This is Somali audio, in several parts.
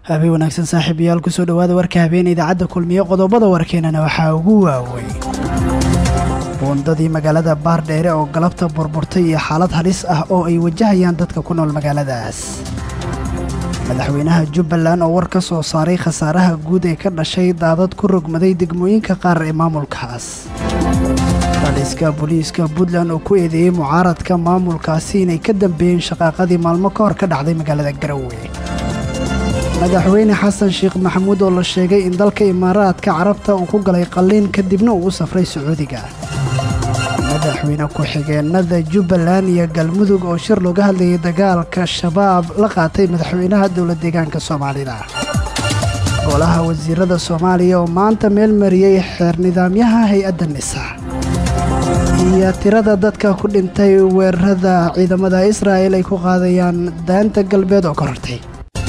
habeen wanaagsan saaxiibayaal kusoo dhowaada warka habeen idaacadda kulmiye qodobada warkeenana waxaa ugu waaweyn buundadii magaalada baardheere oo galabta burburtay iyo xaalad halis ah oo ay wajahayaan dadka ku nool magaaladaas madaxweynaha jubbaland oo war ka soo saaray khasaaraha guud ee ka dhashay daadad ku rogmaday degmooyinka qaar ee maamulkaas raliska booliiska puntland oo ku eedeeyey mucaaradka maamulkaasi inay ka dambeeyeen shaqaaqadii maalmo ka hor ka dhacday magaalada garowe madaxweyne xasan sheekh maxamuud oo la sheegay in dalka imaaraadka carabta uu ku galay qalliin kadibna uu u safray sacuudiga madaxweyne ku-xigeenada jubbaland iyo galmudug oo shir looga hadlayay dagaalka shabaab la qaatay madaxweynaha dowla deegaanka soomaalida golaha wasiirada soomaaliya oo maanta meel mariyey xeer nidaamyaha hay-adda nisa iyo tirada dadka ku dhintay weerarada ciidamada israa'el ay ku qaadayaan daanta galbeed oo ka hortay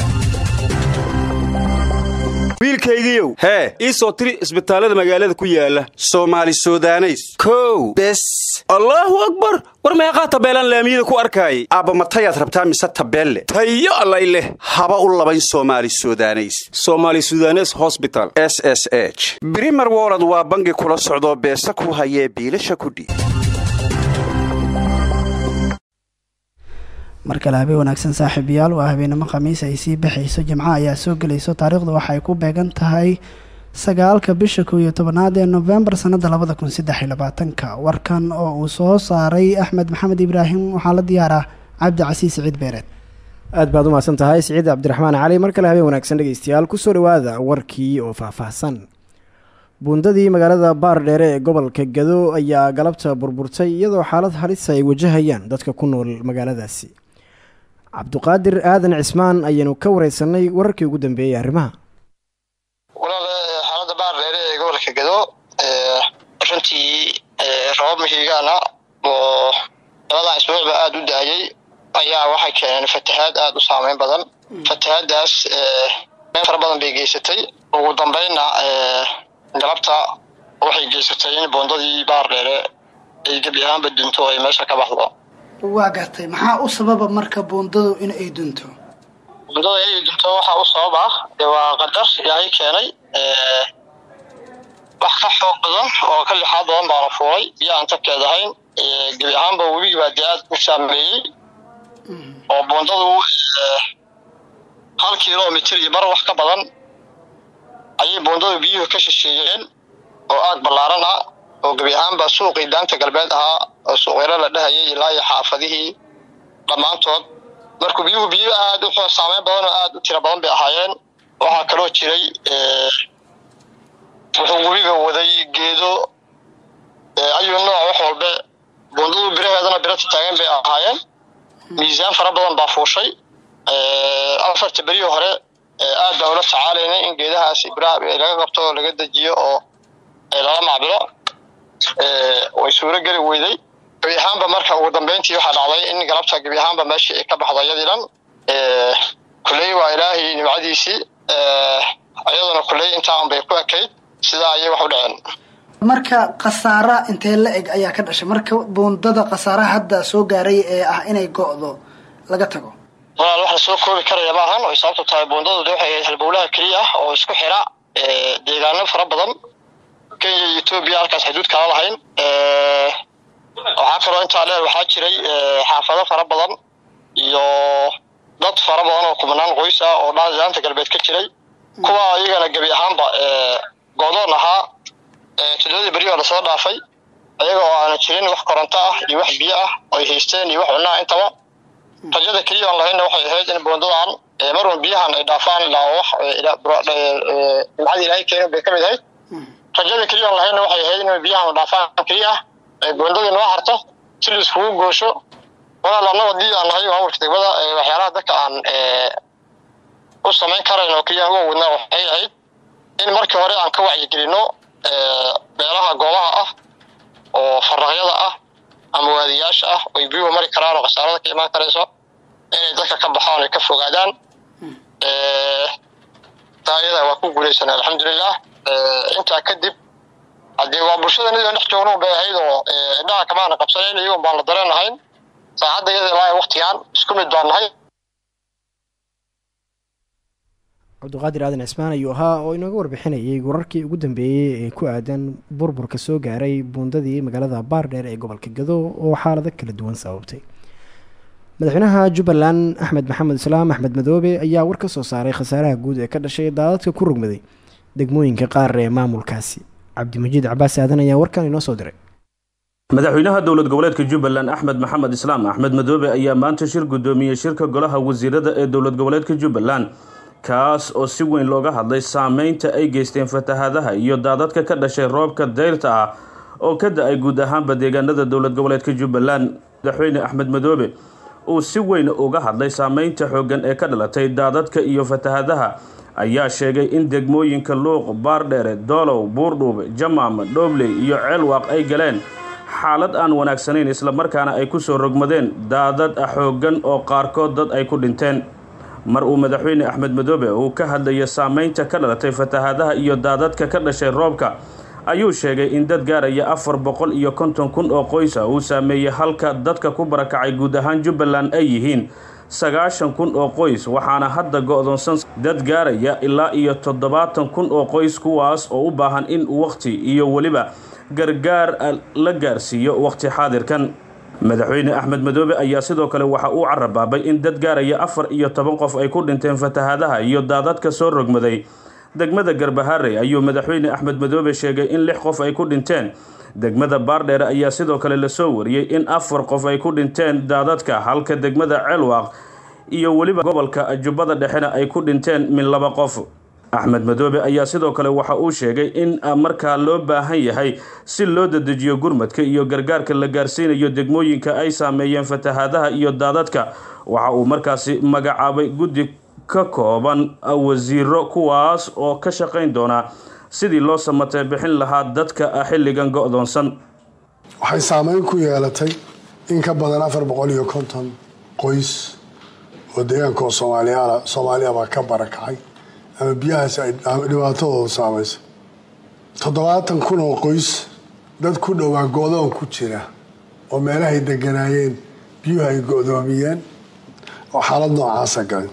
wiilkaygiiow hee ii soo tiri isbitaallada magaalada ku yaala soomaali sudaneys kow bes allaahu akbar war meeqaa tabeelaan laamiyada ku arkaayay aabba matayaad rabtaa mise tabeelle tayo allay leh haba u labayn soomaali sudaneys soomaali sudanes hosbital s s h brimer wolod waa bangi kula socdoo beesa ku hayee biilasha kudhiib mar kale habeen wanaagsan saaxiibayaal waa habeenimo khamiis ay sii baxayso jimco ayaa soo gelayso taariikhdu waxay ku beegan tahay sagaalka bisha kow iyo tobanaad ee nofembar sanada labada kun saddex iyo labaatanka warkan oo uu soo saaray axmed maxamed ibraahim waxaa la diyaaraa cabdicasiis siciid beereed aad baad u mahadsan tahay siciid cabdiraxmaan cali mar kale habeen wanaagsan dhegeystayaal kusoo dhawaada warkii oo faahfaahsan buundadii magaalada baardheere ee gobolka gado ayaa galabta burburtay iyadoo xaalad halisa ay wajahayaan dadka ku nool magaaladaasi cabduqaadir aadan cismaan ayaanu ka wareysanay wararkii ugu dambeeyey arrimaha walaal xaalada baardheere ee gobolka gado runtii rabab mahiigaana oo labadan isbuucba aada u da-ayay ayaa waxay keeneen fatahaad aada u saameyn badan fatahaadaas meel fara badan bay geysatay ugu dambeynna galabta waxay geysatay in boondadii baardheere ay gebi ahaanba dunto ay meesha ka baxdo waa gartay maxaa u sababa marka buundadu in ay dunto buundada inay dunto waxaa u sabab ah dee waa qadar ilaahay keenay wax ka xoog badan oo ka lixaad badan baa la fuulay biyo aan tabkeed ahayn gebi ahaanba webigi baa dee aad u saameeyey oo buundadu hal kilomitr iyo bar wax ka badan ayay buundadu biyuhu ka shisheeyeen oo aag ballaaran ah oo gebi ahaanba suuqii daanta galbeed ahaa oo suuqyaro la dhahayay ilaa iyo xaafadihii dhammaantood markuu biyuhu biyo aad u saameyn badan oo aad u tiro badan bay ahaayeen waxaa kaloo jiray wuxuu webiga waday geedo ayuu nooc wax walbe buundadu biraheedana birata taagan bay ahaayeen miisaan fara badan baa fuushay afarta beryii hore aad baan ula tacaalaynay in geedahaasi biraha laga qabto oo laga dejiyo oo lala macbilo way suuro geli weyday gebi ahaanba marka ugu dambeyntii waxaa dhacday in galabta gebi ahaanba meeshii ay ka baxdo iyadii dhan kulley waa ilaahay nimcadiisii iyaduna kulley intaa un bay ku ekayd sidaa ayay wax u dhaceen marka khasaara intee la eg ayaa ka dhashay marka buundada khasaaraha hadda soo gaaray ee ah inay go-do laga tago walaal wax la soo koobi karaya maahan way sababto tahay buundadu de waxay ahayd halbowlaha keliya ah oo isku xira deegaano fara badan kenya iyo etoobiya halkaas xuduud kala lahayn waxaa kaloo intaa dheer waxaa jiray xaafado fara badan iyo dad fara badan oo kumanaan qoys ah oo daanta galbeed ka jiray kuwa iyagana gebi ahaanba goodoon ahaa todobadii beri oo lasoo dhaafay ayaga oo aana jirin wax koronto ah iyo wax biyo ah oo ay haysteen iyo wax cunaa intaba rajada keliya aan lahaynna waxay ahayd in buundadan marwan biyahan ay dhaafaan ilaa wax nimcadii ilaahay keenin bay ka mid ahayd rajada keliya aan lahaynna waxay ahayd in biyahan dhaafaan keliya ah ay buundadii noo harto si la iskugu goosho walaal annaga dii aan nahay maamulka degmada waxyaalaha dadka aan u samayn karayn oo keliya uga wadnaa waxay ahayd in markii hore aan ka wacyigelino beelaha goobaha ah oo faraqyada ah ama waadiyaasha ah oy biyuhu mari karaan oo khasaarada ka imaan karayso inay dadka ka baxaan ay ka fogaadaan taa iyada waa ku guulaysanay alxamdulilah intaa kadib haddii waa bulshada nidoo dhex joogno bay ahayd oo indhaha kamaana qabsanayn iyagoon baan la dareenahayn saacadda iyada ilaa waktigaan isku mid baan nahay cabdiqaadir aadan cismaan ayuu ahaa oo inooga warbixinayay wararkii ugu dambeeyey ee ku aadan burburka soo gaaray buundadii magaalada baardheer ee gobolka gado oo xaalado kala duwan sababtay madaxweynaha jubbaland axmed maxamed islaam axmed madoobe ayaa war ka soo saaray khasaaraha guud ee ka dhashay daadadka ku rogmaday degmooyinka qaar ee maamulkaasi cabdimajiid cabaas aadan ayaa warkan inoo soo diray madaxweynaha dowlad goboleedka jubbaland axmed maxamed islaam axmed madoobe ayaa maanta shir guddoomiyey shirka golaha wasiirada ee dowlad goboleedka jubbaland kaas oo si weyn looga hadlay saameynta ay geysteen fatahaadaha iyo daadadka ka dhashay roobka dayrta ah oo ka da-ay guud ahaanba deegaanada dowlad goboleedka jubbaland madaxweyne axmed madoobe uu si weyn uga hadlay saameynta xooggan ee ka dhalatay daadadka iyo fatahaadaha ayaa sheegay in degmooyinka luuq baardheere doolow buurdhuube jamaam dhoobley iyo ceelwaaq ay galeen xaalad aan wanaagsanayn islamarkaana ay ku soo rogmadeen daadad xooggan oo qaarkood dad ay ku dhinteen mar uu madaxweyne axmed madoobe uu ka hadlaya saameynta ka dhalatay fatahaadaha iyo daadadka ka dhashay roobka ayuu sheegay in dad gaaraya afar boqol iyo konton kun oo qoysa uu saameeyey halka dadka ku barakacay guud ahaan jubbaland ay yihiin sagaashan kun oo qoys waxaana hadda go-doonsan dad gaaraya ilaa iyo toddobaatan kun oo qoys kuwaas oo u baahan in waqti iyo weliba gargaar la gaarsiiyo waqti xaadirkan madaxweyne axmed madoobe ayaa sidoo kale waxa uu carabaabay in dad gaaraya afar iyo toban qof ay ku dhinteen fatahaadaha iyo daadadka soo rogmaday degmada garbaharey ayuu madaxweyne axmed madoobe sheegay in lix qof ay ku dhinteen degmada baardheere ayaa sidoo kale lasoo wariyey in afar qof ay ku dhinteen daadadka halka degmada ceelwaaq iyo weliba gobolka jubbada dhexena ay ku dhinteen min laba qof axmed madoobe ayaa sidoo kale waxa uu sheegay in markaa loo baahan yahay si loo dadejiyo gurmadka iyo gargaarka la gaarsiinayo degmooyinka ay saameeyeen fatahaadaha iyo daadadka waxa uu markaasi magacaabay guddi ka kooban wasiiro kuwaas oo ka shaqayn doona sidii loo samatee bixin lahaa dadka xilligan go-doonsan waxay saameyn ku yeelatay in ka badan afar boqol iyo konton qoys oo deegaanka oo soomaaliyaala soomaaliyabaa ka barakacay ama biyahaasi ay dhibaatadooda saamaysa toddobaatan kun oo qoys dad ku dhowaa go-doon ku jira oo meelahay deganaayeen biyuhu ay go-doomiyeen oo xaalad noocaasa galay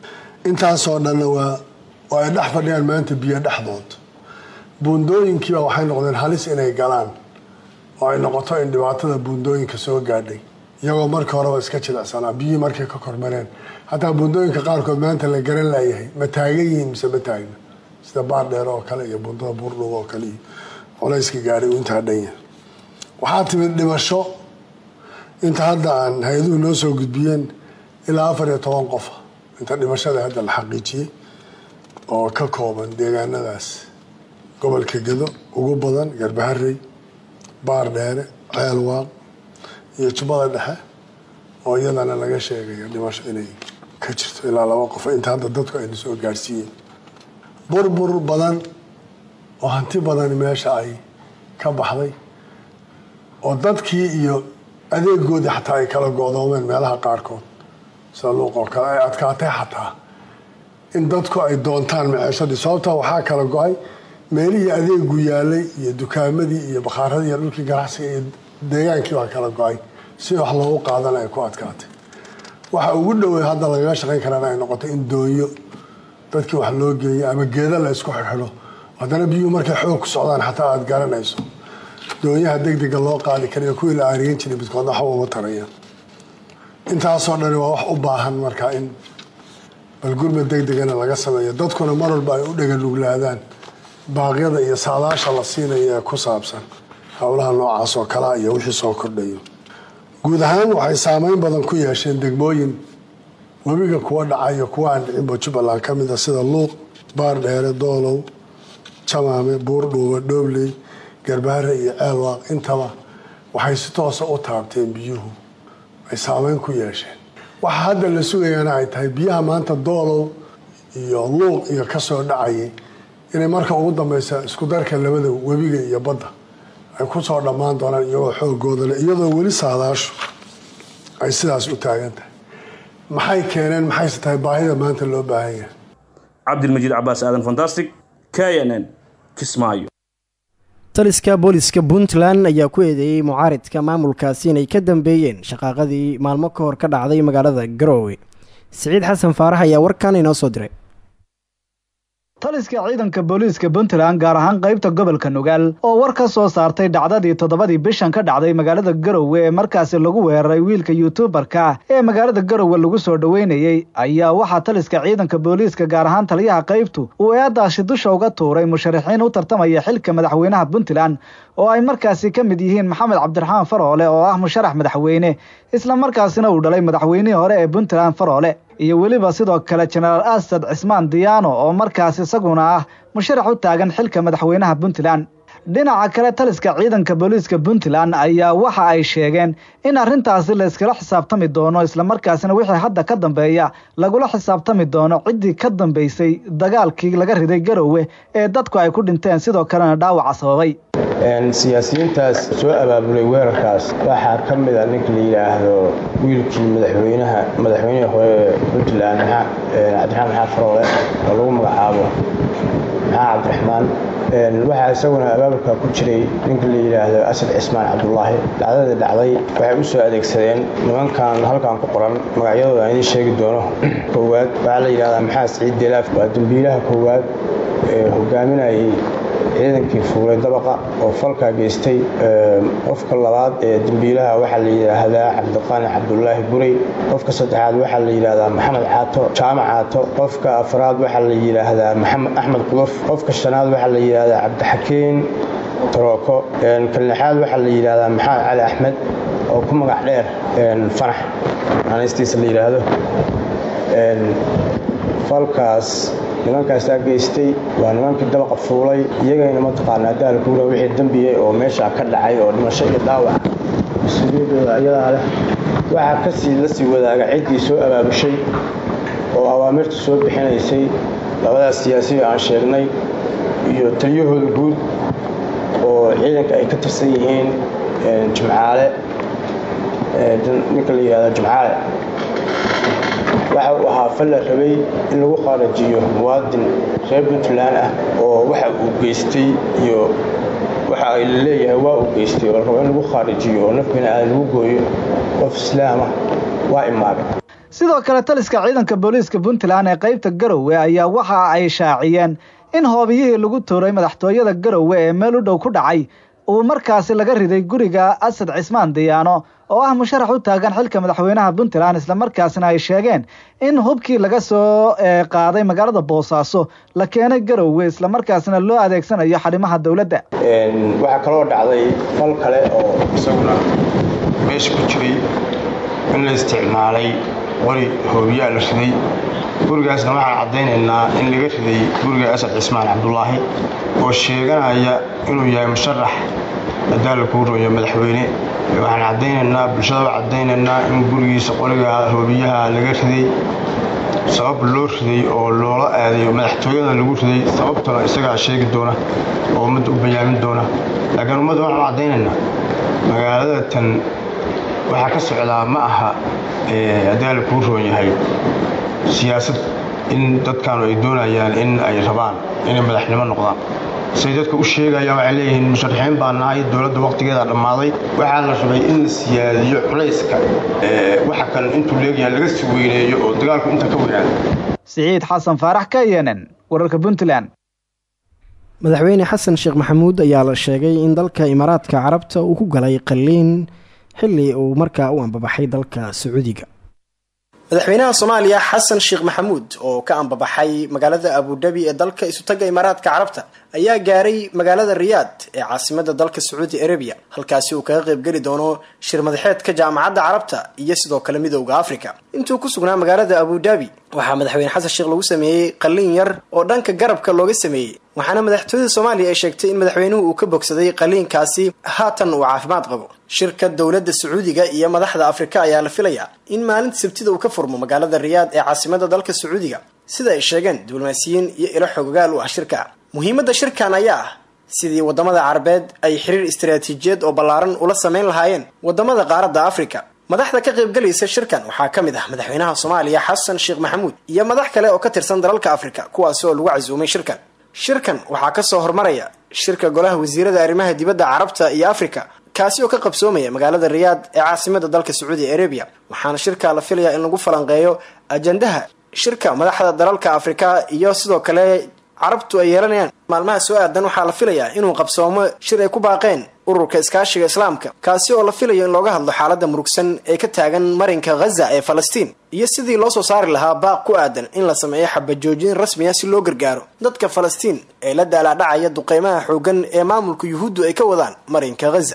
intaasoo dhanna waa oo ay dhex fadhiyaan maanta biyo dhexdood buundooyinkiiba waxay noqdeen halis inay galaan oo ay noqoto in dhibaatada buundooyinka soo gaadhay iyagoo marka horeba iska jilicsanaa biyihii markay ka kormareen hataa buundooyinka qaarkood maanta la garan laayahay ma taagan yihiin mise ma taagna sida baardheer oo kale iyo buundada buurdhub oo kale iyo culayska gaadhay uu intaa dhan yahay waxaa timid dhimasho inta hadda aan hay-aduhu noo soo gudbiyeen ilaa afar iyo toban qofa inta dhimashada hadda la xaqiijiyey oo ka kooban deegaanadaas gobolka gedo ugu badan garbaharey baardheere ceelwaaq iyo jubbada dhexe oo iyadana laga sheegayo dhimasho inay ka jirto ilaa laba qof inta hadda dadku ayna soo gaadhsiiyeen burbur badan oo hanti badan meesha ay ka baxday oo dadkii iyo adeegoodii xataa ay kala go-doomeen meelaha qaarkood sida luuq oo kale ay adkaatay xataa in dadku ay doontaan maceeshadii sababtaa waxaa kala go-ay meelihii adeegu yaalay iyo dukaamadii iyo bakhaaradii iyo dhulkii ganacsiga iyo deegaankii baa kala go-ay si wax loogu qaadana ay ku adkaatay waxa ugu dhowey hadda lagaga shaqayn karaan ay noqotay in doonyo dadkii wax loo geeyo ama geeda la isku xidxidho haddana biyuhu markay xoog ku socdaan xataa aada garanayso doonyaha degdega loo qaadi karayo kuwii la aariyan jiray midkoodna waxba uma tarayaan intaasoo dhani waa wax u baahan markaa in balgurmad degdegana laga sameeyo dadkuna mar walba ay u dheganuglaadaan baaqyada iyo saadaasha la siinayo ee ku saabsan howlaha noocaas oo kalea iyo wixii soo kordhayo guud ahaan waxay saameyn badan ku yeesheen degmooyin webiga kuwa dhacayo kuwa aan dhicinba jubbaland ka mid a sida luuq baardheere doolow jamaame buurdhuuba dhoobley garbaare iyo ceelwaaq intaba waxay si toosa u taabteen biyuhu ay saameyn ku yeesheen waxa hadda la sugayaana ay tahay biyaha maanta doolow iyo luuq iyo kasoo dhacayay inay marka ugu dambeysa isku darka labada webiga iyo badda ay kusoo dhammaan doonaan iyagoo xoogooda le iyadoo weli saadaashu ay sidaas u taagan tahay maxay keeneen maxayse tahay baahida maanta loo baahan yahay cabdilmajiid cabaas aadan fantastic k n n kismaayo taliska booliska puntland ayaa ku eedeeyey mucaaridka maamulkaasi inay ka dambeeyeen shaqaaqadii maalmo ka hor ka dhacday magaalada garoowe siciid xasan faarax ayaa warkan inoo soo diray taliska ciidanka booliiska puntland gaar ahaan qaybta gobolka nugaal oo war ka soo saartay dhacdadii toddobadii bishan ka dhacday magaalada garowe ee markaasi lagu weeraray wiilka yuutubarka ee magaalada garowe lagu soo dhoweynayey ayaa waxaa taliska ciidanka booliiska gaar ahaan taliyaha qaybtu uu eedaasi dusha uga tuuray musharaxiin u tartamaya xilka madaxweynaha puntland oo ay markaasi ka mid yihiin maxamed cabdiraxmaan faroole oo ah musharax madaxweyne isla markaasina uu dhalay madaxweynihii hore ee puntland faroole iyo weliba sidoo kale jenaraal asad cismaan diyaano oo markaas isaguna ah musharax u taagan xilka madaxweynaha puntland dhinaca kale taliska ciidanka booliiska puntland ayaa waxa ay sheegeen in arrintaasi la iskala xisaabtami doono islamarkaasina wixii hadda ka dambeeya lagula xisaabtami doono ciddii ka dambeysay dagaalkii laga riday garowe ee dadku ay ku dhinteen sidoo kalena dhaawaca sababay siyaasiyiintaas soo abaabulay weerarkaas waxaa ka mid a ninka la yidhaahdo wiilkii madaxweynaha madaxweynihii hore puntland cabdiraxmaan maxamed faroole oo lagu magacaabo maxaa cabdiraxmaan waxaa isaguna abaabulka ku jiray ninka la yidhaahdo asad cismaan cabdulaahi dhacdadii dhacday waxay u soo adeegsadeen nimankan halkan ku qoran magacyadooda aan idiin sheegi doono koowaad waxaa la yidhahdaa maxaa siciid delaaf waa dambiilaha koowaad ee hogaaminayay ciidankii fuulay dabaqa oo falkaa geystay qofka labaad ee dembiilaha waxaa la yidhaahdaa cabdiqaani cabdulaahi burey qofka saddexaad waxaa la yidhaahdaa maxamed caato jaamac caato qofka afraad waxaa la yidhaahdaa maxamed axmed quduf qofka shanaad waxaa la yidhaahdaa cabdixakiin tarooko ka lixaad waxaa la yidhaahdaa maxamed cali axmed oo ku magac dheer fanax naanaystiisa la yidhaahdo falkaas nimankaasaa geystay waa nimankii dabaqa fuulay iyagayna mataqaanaa daalkuura wixii dembiyey oo meeshaa ka dhacay oo dhimasho iyo dhaawac mas-uuliyadooda ayadaa leh waxaa kasii la sii wadaaga ciddii soo abaabushay oo awaamirta soo bixinaysay labadaas siyaasiga aan sheegnay iyo taliyahooda guud oo ciidanka ay ka tirsan yihiin jimcaale ninka la yidhahdo jimcaale waxa uu ahaa fal la rabay in lagu qaarajiyo muwaadin reer puntland ah oo waxa uu geystay iyo waxa ay leeyahay waa uu geystay oo la rabo in lagu qaarajiyo oo naf bini aadan lagu gooyo qof islaamah waa imaagay sidoo kale taliska ciidanka booliiska puntland ee qaybta garowe ayaa waxa ay shaaciyeen in hoobiyihii lagu tuuray madaxtooyada garowe ee meel u dhow ku dhacay uu markaasi laga riday guriga asad cismaan diyaano oo ah musharax u taagan xilka madaxweynaha puntland islamarkaasina ay sheegeen in hubkii laga soo qaaday magaalada boosaaso la keenay garowe islamarkaasina loo adeegsanayo xarimaha dowladda waxaa kaloo dhacday fal kale oo isaguna meesha ku jiray in la isticmaalay qori hoobiyaa la riday gurigaasna waxaan caddaynaynaa in laga riday guriga asad cismaan cabdulaahi oo sheeganaya inuu yahay musharax adaala kuu rooyo madaxweyne waxaan caddaynaynaa bulshada waa caddaynaynaa in gurigiisa qoriga hoobiyaha laga riday sabab loo riday oo loola aadayo madaxtooyada lagu riday sababtuna isagaa sheegi doona oo ummadda u bayaamin doona laakiin ummadda waxaan caddaynaynaa magaalada tan waxaa ka socdaa ma aha adaala kuu roon yahay siyaasad in dadkaanu ay doonayaan in ay rabaan inay madaxnimo noqdaan say dadka u sheegayaan waxay leeyihiin musharaxiin baa nahay dowladda waqtigeeda dhammaaday waxaa la rabay in la siyaadiyo culayska waxa kan intuu leegyahay laga sii weyneeyo oo dagaalku inta ka weynaado siciid xasan faarax ka yenen wararka puntland madaxweyne xasan sheekh maxamuud ayaa la sheegay in dalka imaaraadka carabta uu ku galay qalliin xilli uu markaa u ambabaxay dalka sacuudiga madaxweynaha soomaaliya xasan sheekh maxamuud oo ka ambabaxay magaalada abudabi ee dalka isutaga imaaraadka carabta ayaa gaaray magaalada riyaad ee caasimada dalka sacuudi arabiya halkaasi uu kaga qaybgeli doono shir madaxeedka jaamacadda carabta iyo sidoo kale midowda africa intuu ku sugnaa magaalada abudabi waxaa madaxweyne xasan sheekh lagu sameeyey qalliin yar oo dhanka garabka looga sameeyey waxaana madaxtooyada soomaaliya ay sheegtay in madaxweynuhu uu ka bogsaday qalliinkaasi haatan uu caafimaad qabo shirka dowladda sacuudiga iyo madaxda afrika ayaa la filayaa in maalinta sabtida uu ka furmo magaalada riyaad ee caasimada dalka sacuudiga sida ay sheegeen diblomaasiyiin iyo ilo xogogaal u ah shirka muhiimadda shirkan ayaa ah sidii wadamada carabeed ay xiriir istaraatiijiyeed oo ballaaran ula sameyn lahaayeen wadamada qaaradda afrika madaxda ka qaybgalaysa shirkan waxaa ka mid ah madaxweynaha soomaaliya xasan sheekh maxamuud iyo madax kale oo ka tirsan dalalka afrika kuwaasi oo lagu casuumay shirkan shirkan waxaa kasoo hormaraya shirka golaha wasiirada arrimaha dibadda carabta iyo afrika kaasi oo ka qabsoomaya magaalada riyaad ee caasimada dalka sacuudi arabiya waxaana shirka la filayaa in lagu falanqeeyo ajandaha shirka madaxda dalalka afrika iyo sidoo kale carabtu ay yeelanayaan maalmaha soo aadan waxaa la filayaa inuu qabsoomo shir ay ku baaqeen ururka iskaashiga islaamka kaasi oo la filayo in looga hadlo xaaladda murugsan ee ka taagan marinka ghaza ee falastiin iyo sidii loo soo saari lahaa baaq ku aadan in la sameeyo xabajoojin rasmiya si loo gargaaro dadka falastiin ee la daalaadhacaya duqeymaha xooggan ee maamulka yuhuuddu ay ka wadaan marinka ghaza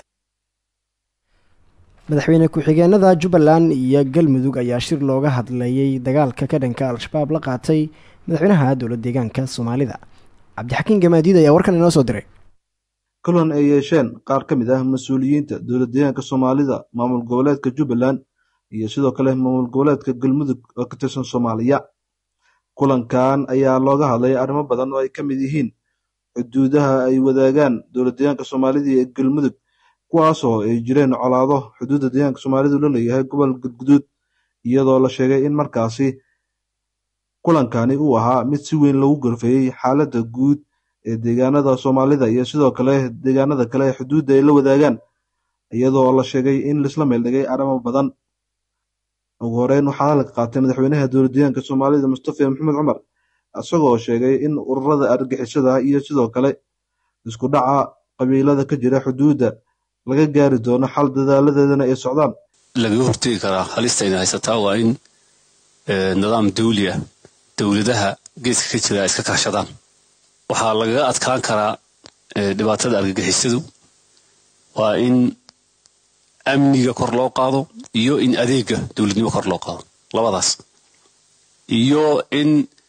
madaxweyne ku-xigeenada jubbaland iyo galmudug ayaa shir looga hadlayay dagaalka ka dhanka al-shabaab la qaatay madaxweynaha dowlad deegaanka soomaalida cabdixakiin gamaadiid ayaa warkan inoo soo diray kulan ay yeesheen qaar ka mid ah mas-uuliyiinta dowlad deegaanka soomaalida maamul goboleedka jubbaland iyo sidoo kale maamul goboleedka galmudug oo ka tirsan soomaaliya kulankan ayaa looga hadlay arrimo badan oo ay ka mid yihiin xuduudaha ay wadaagaan dowlad deegaanka soomaalida iyo galmudug kuwaasoo ay jireen colaado xuduudda deegaanka soomaalidu la leeyahay gobol gudguduud iyadoo la sheegay in markaasi kulankani uu ahaa mid si weyn lagu gorfeeyey xaaladda guud ee deegaanada soomaalida iyo sidoo kale deegaanada kale ee xuduudda ay la wadaagaan iyadoo la sheegay in laisla meeldhigay arrimo badan ugu horeyn waxaa hadalka qaatay madaxweynaha dowlad deegaanka soomaalida mustafa maxamed cumar isagoo sheegay in ururada argixisada iyo sidoo kale isku dhaca qabiilada ka jira xuduudda laga gaari doono xal dadaaladeedana ay socdaan lagaga hortegi karaa halistayna haysataa waa in nidaam dawli ah dowladaha geeska ka jira ay iska kaashadaan waxaa lagaga adkaan karaa dhibaatada argagixisadu waa in amniga kor loo qaado iyo in adeega dowladnimo kor loo qaado labadaas iyo in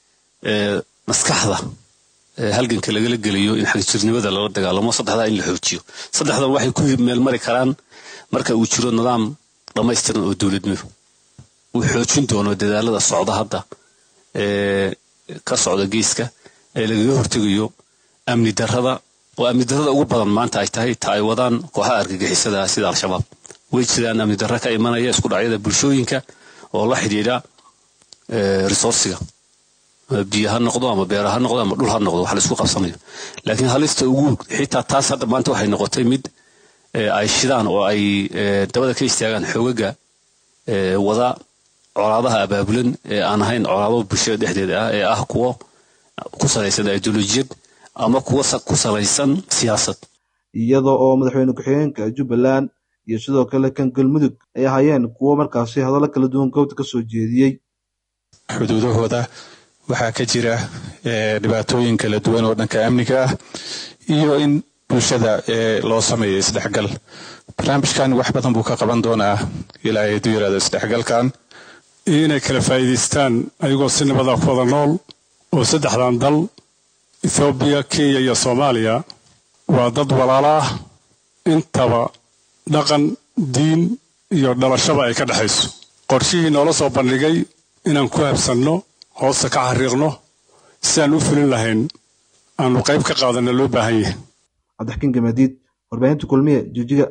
maskaxda halganka lagala geliyo in xagjirnimada lala dagaalamo saddexdaa in la xoojiyo saddexdan waxay ku meelmari karaan marka uu jiro nidaam dhammaystiran oo dowladnimo uu xoojin doono dadaalada socda hadda ee ka socda geeska ee lagaga hortegayo amni darrada oo amni darrada ugu badan maanta ay tahay ta ay wadaan kooxaha argagixisada sida al-shabaab way jiraan amni darro ka imanaya isku dhacyada bulshooyinka oo la xidhiidha resourciga biyo ha noqdo ama beera ha noqdo ama dhul ha noqdo wax la isku qabsanayo laakiin halista ugu xitaa taas hadda maanta waxay noqotay mid ay shidaan oo ay dabada ka istaagaan xoogaga wada colaadaha abaabulan ee aan ahayn colaado bulshada dhexdeeda ah ee ah kuwo ku salaysan ideolojiyad ama kuwo ku salaysan siyaasad iyada oo madaxweyne ku-xigeenka jubbaland iyo sidoo kale kan galmudug ay ahaayeen kuwo markaasi hadallo kala duwan goobta ka soo jeediyey xuduudahooda waxaa ka jira dhibaatooyin kala duwan oo dhanka amniga ah iyo in bulshada loo sameeyo isdhexgal barnaamijkan wax badan buu ka qaban doonaa ilaa ay du yaraado isdhexgalkan iyo inay kala faa'iidaystaan ayagoo si nabada ku wada nool oo saddexdan dal ethoobiya kenya iyo soomaaliya waa dad walaalo ah intaba dhaqan diin iyo dhalashaba ay ka dhexayso qorshihii noola soo bandhigay inaan ku habsanno hoosta ka xariiqno si aan u fulin lahayn aanu qayb ka qaadana loo baahan yahay cabdixkiin gamaadiid warbaahinta kulmiye jijiga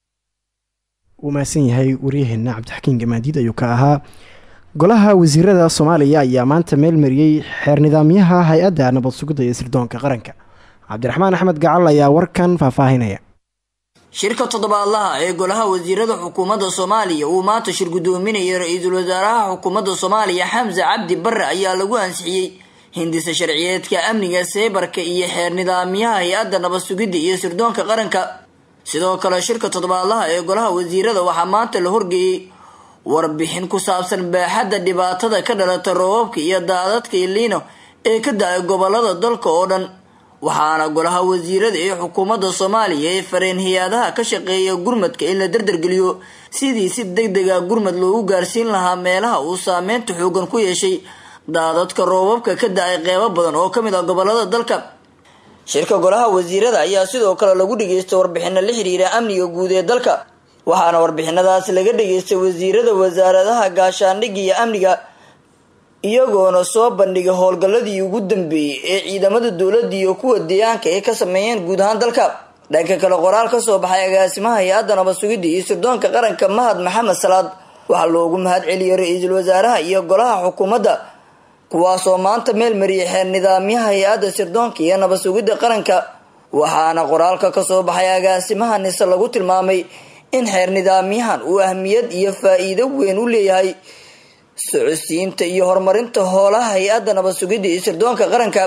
wuu mahadsan yahay waryaheena cabdixakiin gamaadiid ayuu ka ahaa golaha wasiirada soomaaliya ayaa maanta meel mariyey xeer nidaamyaha hay-adda nabad sugidda iyo sirdoonka qaranka cabdiraxmaan axmed gacal ayaa warkan faahfaahinaya shirka toddobaadlaha ee golaha wasiirada xukuumadda soomaaliya uu maanta shir guddoominayay ra-iisul wasaaraha xukuumadda soomaaliya xamse cabdi barre ayaa lagu ansixiyey hindisa sharciyeedka amniga seybarka iyo xeer nidaamyaha hay-adda nabad sugidda iyo sirdoonka qaranka sidoo kale shirka toddobaadlaha ee golaha wasiirada waxaa maanta la horgeeyey warbixin ku saabsan baaxadda dhibaatada ka dhalata roobabka iyo daadadka iliino ee ka da-ay gobolada dalka oo dhan waxaana golaha wasiirada ee xukuumadda soomaaliya ee fareen hay-adaha ka shaqeeya gurmadka in la dardargeliyo sidii si deg dega gurmad loogu gaarsiin lahaa meelaha uu saameynta xoogan ku yeeshay daadadka roobabka ka da-ay qeybo badan oo kamid ah gobolada dalka shirka golaha wasiirada ayaa sidoo kale lagu dhageystay warbixino la xiriira amniga guud ee dalka waxaana warbixinadaas laga dhageystay wasiirada wasaaradaha gaashaandhigga iyo amniga iyagoona soo bandhigay howlgalladii ugu dambeeyey ee ciidamada dowladda iyo kuwa deegaanka ay ka sameeyeen guud ahaan dalka dhanka kale qoraal ka soo baxay agaasimaha hay-adda nabad sugidda iyo sirdoonka qaranka mahad maxamed salaad waxaa loogu mahad celiyay ra-iisul wasaaraha iyo golaha xukuumadda kuwaasoo maanta meel mariyay xeer nidaamyaha hay-adda sirdoonka iyo nabad sugidda qaranka waxaana qoraalka kasoo baxay agaasimaha nise lagu tilmaamay in xeer nidaamyahan uu ahmiyad iyo faa-iido weyn u leeyahay socodsiinta iyo horumarinta hoolaha hay-adda nabad sugidda iyo sirdoonka qaranka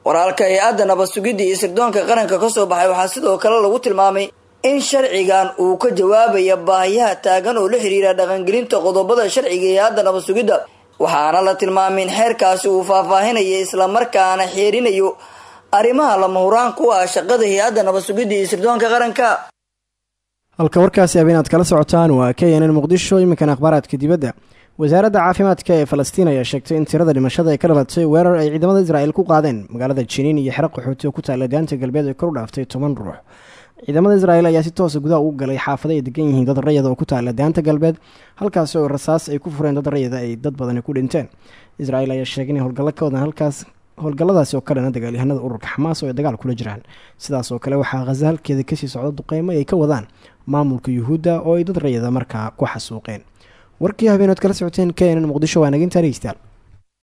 waraalka hay-adda nabad sugidda iyo sirdoonka qaranka kasoo baxay waxaa sidoo kale lagu tilmaamay in sharcigan uu ka jawaabaya baahiyaha taagan oo la xiriira dhaqangelinta qodobada sharciga hay-adda nabad sugidda waxaana la tilmaamay in xeerkaasi uu faahfaahinaya islamarkaana xeerinayo arrimaha lama huraan ku ah shaqada hay-adda nabad sugidda iyo sirdoonka qaranka halka warkaasi habeenaad kala socotaan waa k n n muqdisho iminkan akhbaaraadka dibadda wasaaradda caafimaadka ee falastiin ayaa sheegtay in tirada dhimashada ay ka dhalatay weerar ay ciidamada israa'il ku qaadeen magaalada jiniin iyo xero qaxooti oo ku taalla daanta galbeed ay kor u dhaaftay toban ruux ciidamada israa'il ayaa si toosa gudaha ugu galay xaafado ay degan yihiin dad rayada oo ku taalla daanta galbeed halkaasi oo rasaas ay ku fureen dad rayada ay dad badani ku dhinteen israa'il ayaa sheegay inay howlgallo ka wadaan halkaas howlgalladaasi oo ka dhana dagaalyahanada ururka xamaas oo ay dagaal kula jiraan sidaas oo kale waxaa khaza halkeeda kasii socda duqeymo ay ka wadaan maamulka yuhuudda oo ay dad rayada markaa ku xasuuqeen warkii habeenaad kala socoteen k nn muqdisho waa naginta dhegeystayaal